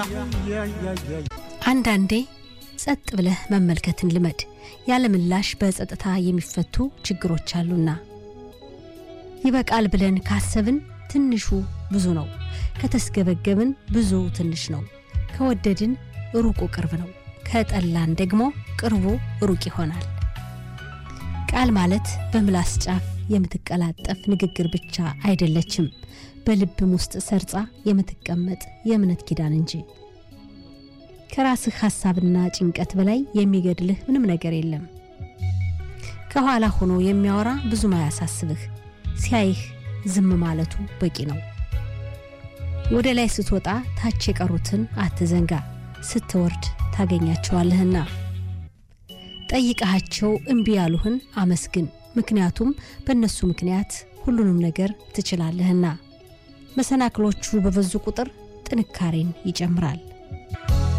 አንዳንዴ ጸጥ ብለህ መመልከትን ልመድ። ያለ ምላሽ በጸጥታ የሚፈቱ ችግሮች አሉና ይበቃል ብለን ካሰብን ትንሹ ብዙ ነው። ከተስገበገብን ብዙ ትንሽ ነው። ከወደድን ሩቁ ቅርብ ነው። ከጠላን ደግሞ ቅርቡ ሩቅ ይሆናል። ቃል ማለት በምላስ ጫፍ የምትቀላጠፍ ንግግር ብቻ አይደለችም፣ በልብም ውስጥ ሰርጻ የምትቀመጥ የእምነት ኪዳን እንጂ። ከራስህ ሐሳብና ጭንቀት በላይ የሚገድልህ ምንም ነገር የለም። ከኋላ ሆኖ የሚያወራ ብዙም አያሳስብህ። ሲያይህ ዝም ማለቱ በቂ ነው። ወደ ላይ ስትወጣ ታች የቀሩትን አትዘንጋ፣ ስትወርድ ታገኛቸዋለህና። ጠይቀሃቸው እምቢ ያሉህን አመስግን፣ ምክንያቱም በእነሱ ምክንያት ሁሉንም ነገር ትችላለህና። መሰናክሎቹ በበዙ ቁጥር ጥንካሬን ይጨምራል።